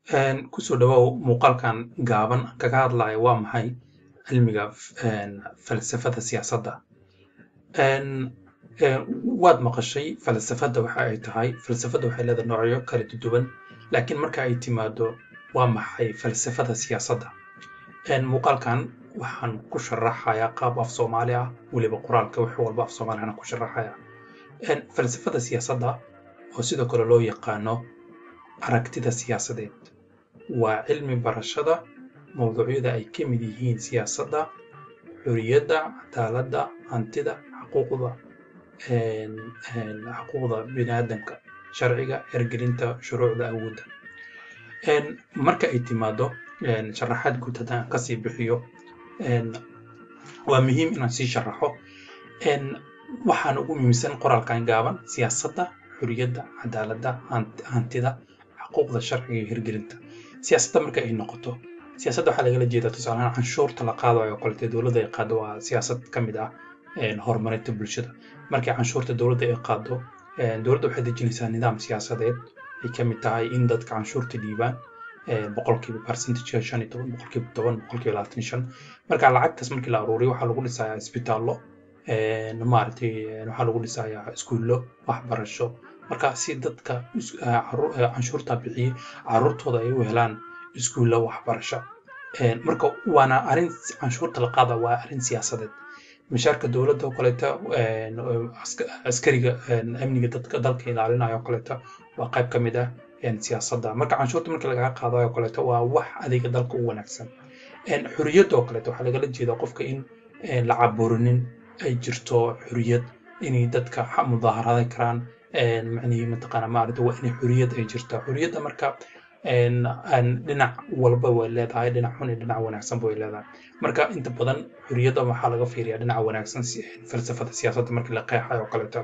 kusoo dhawow muuqaalkan gaaban kaga hadlaya waa maxay cilmiga falsafada siyaasadda waad maqashay falsafadda waxa ay tahay falsafadda waxay leedahay noocyo kala duwan laakiin marka ay timaado waa maxay falsafada siyaasadda muuqaalkan waxaan ku sharaxayaa qaab af soomaali ah weliba qoraalka wax walba af soomaaliyana ku sharaxaya falsafada siyaasadda oo sidoo kale loo yaqaano aragtida siyaasadeed waa cilmi barashada mawduucyada ay ka mid yihiin siyaasadda xoriyadda cadaaladda hantida xuquuqda xuquuqda biniaadamka sharciga ergelinta shuruucda awoodda marka ay timaado sharaxaad guud haddaan kasii bixiyo waa muhiim inaan sii sharaxo waxaan ugu muhiimsan qoraalkan gaaban siyaasadda xoriyadda cadaaladda hantida xuquuqda sharciga iyo hirgelinta siyaasadda marka ay noqoto siyaasadda waxaa lagala jeedaa tusaalahaan canshuurta la qaadayo oo kalete dowladda ay qaado waa siyaasad ka mid ah horumarinta bulshada markii canshuurta dowladda ay qaado dowladda waxay dejinaysaa nidaam siyaasadeed ay ka mid tahay in dadka canshuurta dhiibaan boqolkiiba percentage shan iyo toban boqolkiiba toban boqolkiiba labaatan iyo shan marka lacagtaas markii la aruuriyo waxaa lagu dhisayaa isbitaallo maaragtay waxaa lagu dhisayaa iskuullo waxbarasho marka si dadka canshuurta bixiyey caruurtooda ay u helaan iskuullo waxbarasho marka waana arrin canshuurta la qaada waa arrin siyaasadeed mishaarka dowladda oo kaleeta askariga amniga dadka dalka ilaalinayo oo kaleeta waa qayb ka mid ah siyaasadda marka canshuurta markii lagaga qaadayo oo kaleeta waa wax adiga dalka u wanaagsan xoriyadda oo kaleeta waxaa lagala jeedaa qofka in la caburinin ay jirto xoriyad inay dadka mudaaharadan karaan macnihii mataqaana maaragta waa inay xoriyad ay jirtaa xoriyadda marka dhinac walba way leedahay dhinac xun iyo dhinac wanaagsanba way leedahay marka inta badan xoriyadda waxaa laga fiiriyaa dhinaca wanaagsan falsafada siyaasadda markii la qeexayo oo kaleeto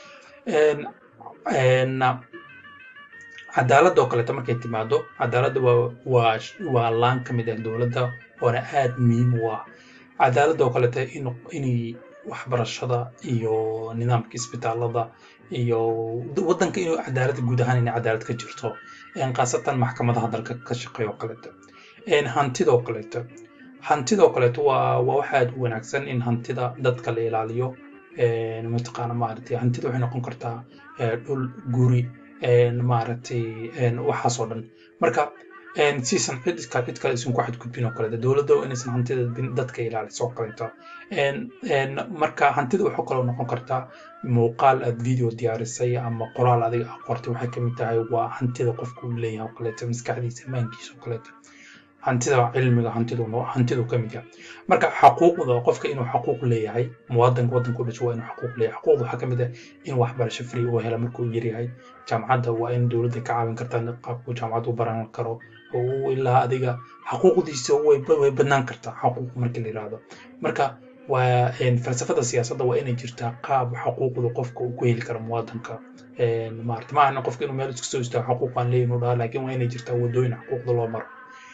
cadaaladda oo kaleeto markay timaado cadaaladda waa waa waa laan ka mid ah dowladda oona aad muhiim u ah cadaaladda oo kaleeto in inay waxbarashada iyo nidaamka isbitaalada iyo waddanka inuu cadaalad guud ahaan inay cadaalad ka jirto khaasatan maxkamadaha dalka ka shaqeeya oo kaleeto hantidoo kaleeto hantidoo kaleeto waa waa wax aad u wanaagsan in hantida dadka la ilaaliyo mataqaana maaragtay hantida waxay noqon kartaa dhul guri maaragtay waxaasoo dhan marka siisan cid iska cid kale isan ku xadgudbin oo kaleeto dowladda inaysan hantida dadka ilaaliso oo kaleeto marka hantida waxaa kaloo noqon kartaa muuqaal aad video diyaarisay ama qoraal adiga aa qortay waxay kamid tahay waa hantida qofka uu leeyahay oo kaleeto maskaxdiisa amaankiisa oo kaleeto hantida cilmiga hantidu hantidu ka mid yahay marka xaquuqda qofka inuu xaquuq leeyahay muwaadinka waddanka u dhasho waa inuu xaquuq leeyahay xaquuqda waxaa ka mid ah in waxbarasho free uu hela markuu yaryahay jaamacadda waa in dowladda ka caawin kartaa qaabku jaamacad u baran karo oo ilaa adiga xaquuqdiisa way way badnaan kartaa xaquuq markii la yiraahdo marka waa falsafada siyaasadda waa inay jirtaa qaab xaquuqda qofka uu ku heli karo muwaadinka maarata ma ahna qofka inuu meel iska soo istaago xaquuq aan leeyahin u dhaha laakiin waa inay jirtaa wadooyin xaquuqda loo maro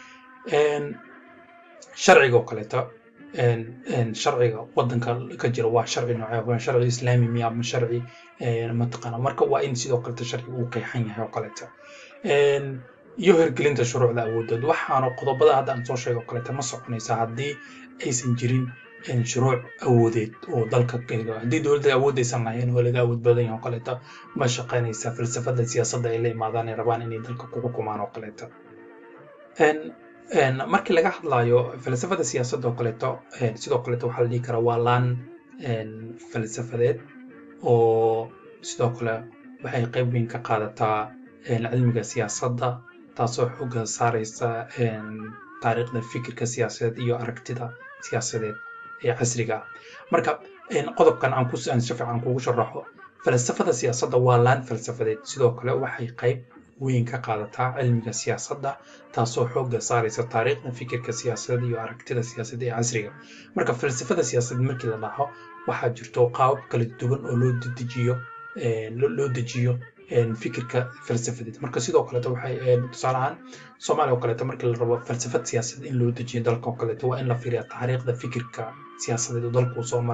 sharciga oo kaleeto sharciga waddanka ka jira waa sharci noocee waa sharci islaami miya ama sharci mataqaana marka waa in sidoo kaleeto sharciga uu qeexan yahay oo kaleeto iyo hirgelinta shuruucda awoodeed waxaana qodobada hadda aan soo sheego oo kaleeto ma soconaysa haddii aysan jirin shuruuc awoodeed oo dalka haddii dowladda awoodaysan lahayn oo laga awood badan yahay oo kaleeto ma shaqaynaysa falsafada siyaasadda ay la imaadaan ay rabaan inay dalka ku xukumaan oo kaleeto markii laga hadlayo falsafada siyaasadda oo kaleeto sidoo kaleeto waxaa la dhihi karaa waa laan falsafadeed oo sidoo kale waxay qayb weyn ka qaadataa cilmiga siyaasadda taasoo xooga saaraysa taariikhda fikirka siyaasadeed iyo aragtida siyaasadeed ee casriga ah marka qodobkan aan si fiican kugu sharaxo falsafada siyaasadda waa laan falsafadeed sidoo kale waxay qayb weyn ka qaadataa cilmiga siyaasadda taasoo xooga saaraysa taariikhda fikirka siyaasadeed iyo aragtida siyaasadeed ee casriga marka falsafada siyaasadeed markii la dhaho waxaa jirto qaabab kala duwan oo loo dejiyo loo dejiyo fikirka falsafadeed marka sidoo kaleeto waxay tusaale ahaan soomaaliya oo kaleeto markii la rabo falsafad siyaasadeed in loo dejiyo dalka oo kaleeto waa in la fiiriyaa taariikhda fikirka siyaasadeed oo dalka uu soo maray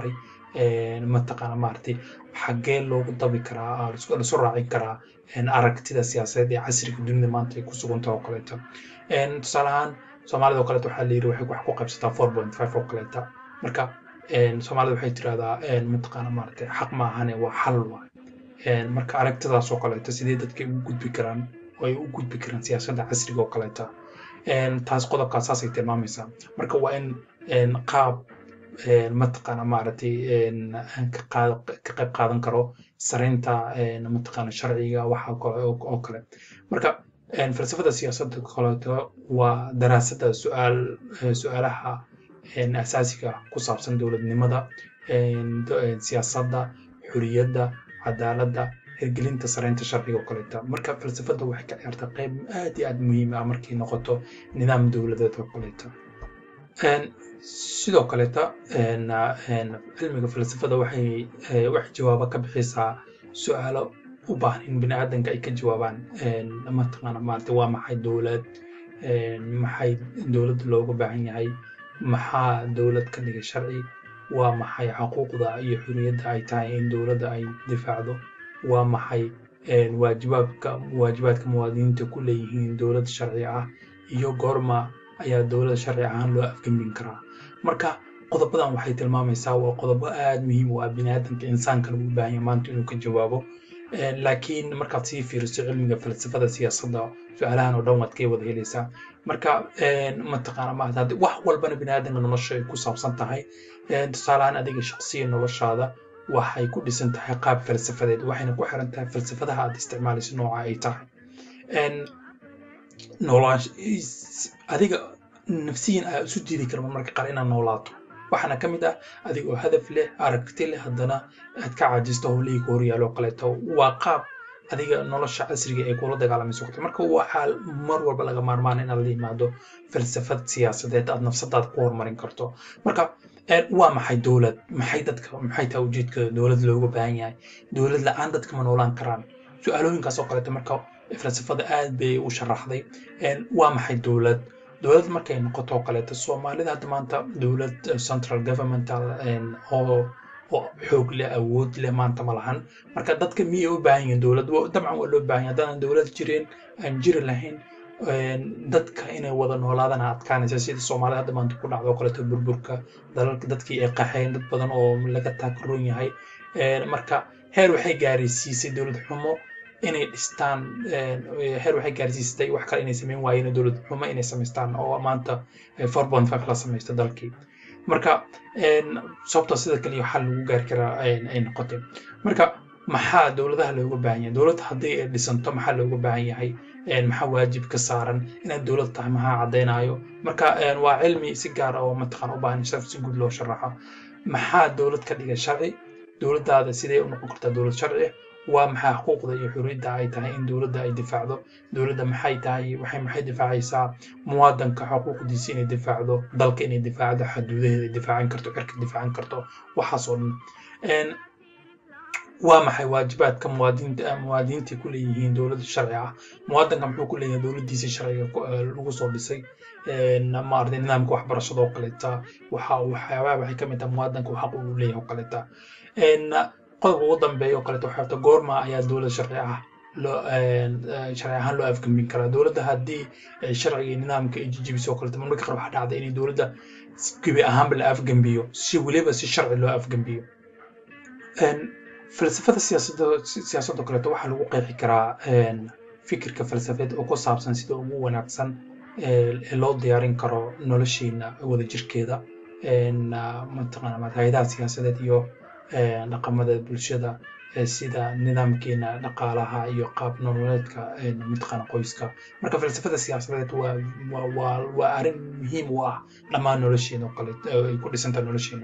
mataqaana maaragtay xaggee loogu dabi karaa lasu raacin karaa aragtida siyaasadeed ee casriga dunida maanta ay ku sugantaha oo kaleeto tusaale ahaan soomaalida oo kaleeto waxaa la yidhi waxay wax ku qaybsataa four point five oo kaleeta marka soomaalida waxay tirahdaa mataqaana maaragtay xaq ma ahane waa xal waay marka aragtidaas oo kaleeto sidee dadka ugu gudbi karaan oo ay u gudbi karaan siyaasadda casriga oo kaleeta taas qodobkaas saasay tilmaamaysaa marka waa in qaab mataqaana maaragtay ka qayb qaadan karo saraynta mataqaana sharciga waxa oo kale marka falsafada siyaasadda kaleeto waa daraasadda su-aal su-aalaha asaasiga ku saabsan dowladnimada siyaasadda xuriyadda cadaaladda hirgelinta saraynta sharciga oo kaleeta marka falsafadda waxay ka ciyaartaa qayb aad iyo aad muhiim ah markay noqoto nidaam dowladeed oo kaleeta sidoo kaleeta cilmiga falsafada waxay waxay jawaabo ka bixisaa su-aalo u baahan in bini aadanka ay ka jawaabaan mataqaana maarata waa maxay dowlad maxay dowladda looga baahan yahay maxaa dowlad ka dhigay sharci waa maxay xuquuqda iyo xuriyadda ay tahay in dowladda ay difaacdo waa maxay waajibaadka waajibaadka muwaadiniinta ku leeyihiin dowlad sharci ah iyo goorma ayaa dowladda sharci ahaan loo afgembin karaa marka qodobadan waxay tilmaamaysaa waa qodobo aad muhiim u ah biniaadanka insaanka lagu baahanya maanta inuu ka jawaabo laakiin markaad sii fiiriso cilmiga falsafada siyaasadda su-aalahan oo dhan waad kay wada helaysaa marka mataqaana maarata haddi wax walbana biniaadanka nolosha ay ku saabsan tahay tusaalahaan adiga shaqsiya noloshaada waxay ku dhisan tahay qaab falsafadeed waxayna ku xiran tahay falsafadaha aad isticmaalayso nooca ay tahay adiga nafsiyan aa isu diidi karma marka qaar inaad noolaato waxaana ka mid ah adigoo hadaf leh aragti leh haddana aad ka caajisto howlihii ku horyaalo oo kaleeto waa qaab adiga nolosha casriga ee kula dagaalamayso kale marka waxaa mar walba laga maarmaan inaad la yimaado falsafad siyaasadeed aad nafsadaada ku horumarin karto marka waa maxay dowlad maxay dadka maxay tahay ujeedka dowlad looga baahan yahay dowlad la-aan dadka ma noolaan karaan su-aalooyinkaas oo kaleeto marka falsafada aad bay u sharaxday waa maxay dowlad dowlad markay noqoto oo kaleeto soomaalida hadda maanta dowlad central governmental oo oo xoog leh awood leh maanta ma lahan marka dadka miyay u baahan yihiin dowlad dabcan waa loo baahan yahay haddaanan dowlad jireen aan jiri lahayn dadka inay wada noolaadana adkaanaysa sida soomaalida hadda maanta ku dhacdo oo kaleeto burburka dalalka dadkii ay qaxeen dad badan oo laga taakaroon yahay marka heer waxay gaaraysiisay dowlad xumo inay dhistaan heer waxay gaarsiisatay wax kale inay samayn waayeen dowlad xumo inay samaystaan oo maanta four point five la samaysta dalkii marka sababta sida kaliya xal lagu gaari karaa ay noqotay marka maxaa dowladaha looga baahan yahay dowladda haddii ay dhisanto maxaa looga baahan yahay maxaa waajib ka saaran inaad dowlad tahay maxaa caddaynayo marka waa cilmi si gaar ah oo mataqaan u baahan si guud loo sharaxo maxaa dowlad ka dhigay sharci dowladdaada sidee u noqon kartaa dowlad sharci waa maxay xuquuqda iyo xuriyadda ay tahay in dowladda ay difaacdo dowladda maxay tahay waxay maxay difaacaysaa muwaadanka xuquuqdiisa inay difaacdo dalka inay difaacdo xuduudaheeda ay difaacan karto cirka difaacan karto waxaas oo dhan waa maxay waajibaadka muwaadiniinta muwaadiniinta ku leeyihiin dowladda sharci ah muwaadanka muxuu ku leeyahay dowladdiisa sharciga lagu soo dhisay maaragtay nidaamka waxbarashada oo kaleeta waxa waxyaabaha waxay ka mid tahay muwaadanka xaq uu leeyahay oo kaleeta qodobka ugu dambeeya oo kaleeto waxay tahay goorma ayaa dowlad sharci ah loo sharci ahaan loo afgembin karaa dowladda haddii sharciga iyo nidaamka ay jijibiso oo kaleeto marmarka qaar waxaa dhacda inay dowladda gebi ahaanba la afgembiyo si weliba si sharci loo afgembiyo falsafada siyaasadda siyaasadda kaleeto waxaa lagu qeexi karaa fikirka falsafeed oo ku saabsan sida ugu wanaagsan ee loo diyaarin karo nolosheena wadajirkeeda mataqaana hay-adaha siyaasadeed iyo dhaqamada bulshada sida nidaamkeena dhaqaalaha iyo qaab nololeedka mataqaana qoyska marka falsafada siyaasadeed waa waa waa arrin muhiim u ah dhammaan nolosheena oo kale ay ku dhisantahay nolosheena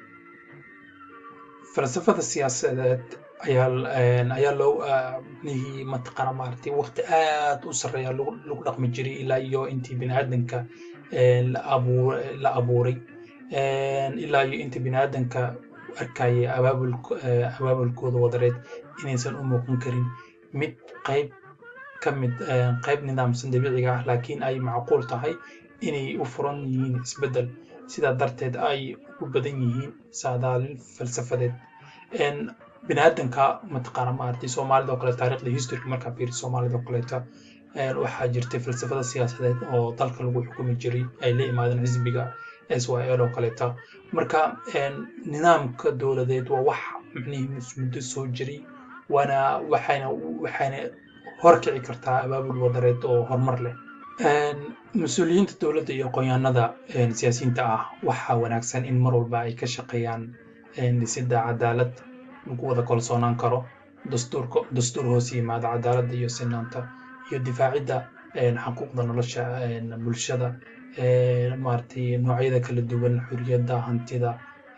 falsafada siyaasadeed ayaa ayaa loo nihii mataqaana maaragtay waqti aad u sarreeya lagu lagu dhaqmi jiray ilaa iyo intii biniaadanka la abuur la abuuray ilaa iyo intii biniaadanka arkaya abaabul abaabulkooda wadareed inaysan u muuqan karin mid qayb ka mid qayb nidaamsan dabiiciga ah laakiin ay macquul tahay inay u furan yihiin isbeddel sidaa darteed ay ugu badan yihiin saadaalin falsafadeed biniaadanka mataqaana maaragtay soomaalida oo kale taariikhda historyga markaa fiiri soomaalida oo kaleeta waxaa jirtay falsafada siyaasadeed oo dalka lagu xukumi jiray ay la imaadeen xisbiga s y l oo kaleeta marka nidaamka dowladeed waa wax micnihii muddo soo jiray waana waxayna waxayna horkici kartaa abaabul wadareed oo horumar leh mas-uuliyiinta dowladda iyo aqoonyahanada siyaasiyiinta ah waxaa wanaagsan in mar walba ay ka shaqeeyaan dhisidda cadaalad lagu wada kalsoonaan karo dastuurka dastuur hoos yimaada cadaaladda iyo sinaanta iyo difaacidda xuquuqda nolosha bulshada maaragtay noocyada kala duwan xuriyadda hantida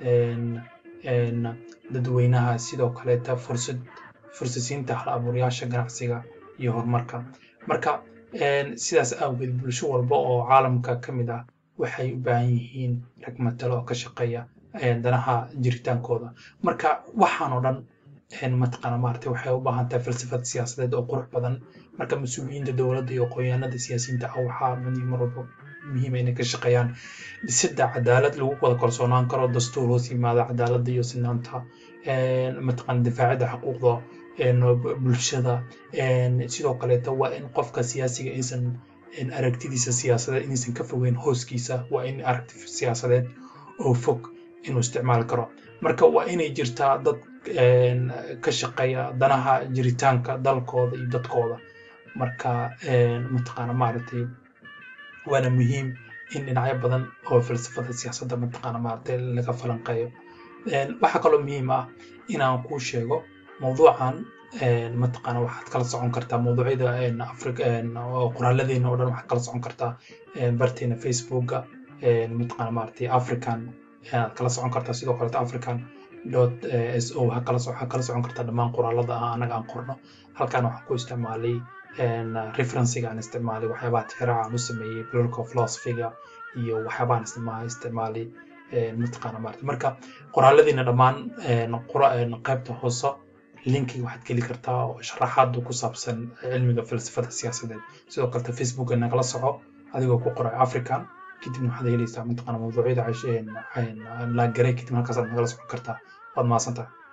dadweynaha sidoo kaleeta fursad fursasiinta hal abuurayaasha ganacsiga iyo horumarka marka sidaas awgeed bulsho walba oo caalamka ka mid ah waxay u baahan yihiin rag matalo oo ka shaqeeya danaha jiritaankooda marka waxaan oo dhan mataqaana maaragtay waxay u baahan tahay falsafad siyaasadeed oo qurux badan marka mas-uuliyiinta dowladda iyo aqoonyahanada siyaasiyiinta ah waxaa mar walba muhiima inay ka shaqeeyaan dhisidda cadaalad lagu wada kalsoonaan karo dastuur hoos yimaada cadaaladda iyo sinaanta mataqaana difaacidda xuquuqda bulshada sidoo kaleeta waa in qofka siyaasiga aysan aragtidiisa siyaasadeed inaysan ka fogeyn hooskiisa waa in aragti siyaasadeed oo fog inuu isticmaali karo marka waa inay jirtaa dad ka shaqeeya danaha jiritaanka dalkooda iyo dadkooda marka mataqaana maaragtay waana muhiim in dhinacyo badan oo falsafada siyaasadda mataqaana maaragtay laga falanqeeyo waxaa kaloo muhiim ah inaan kuu sheego mawduucan mataqaana waxaad kala socon kartaa mawduucyada africa qoraalladeena oo dhan waxaad kala socon kartaa barteena facebooka mataqaana maaragtay african aad kala socon kartaa sidoo kaleeta african dot s o waxaa kala waxaa kala socon kartaa dhammaan qoraalada ah anaga aan qorno halkan waxaan ku isticmaalay referencega aan isticmaalay waxyaabaha tixraaca aan u sameeyey political philosophyga iyo waxyaabahan isticmaalay isticmaalay mataqaana maarata marka qoraaladiina dhammaan qaybta hoose linkiga waxaad geli kartaa oo sharaxaadu ku saabsan cilmiga falsafada siyaasadeed sidoo kaleta facebooka nagala soco adigoo ku qoray african kadibna waxaad helaysaa mataqaana mawduucyada la garay kadib halkaasaad nagala socon kartaa waad mahadsantahay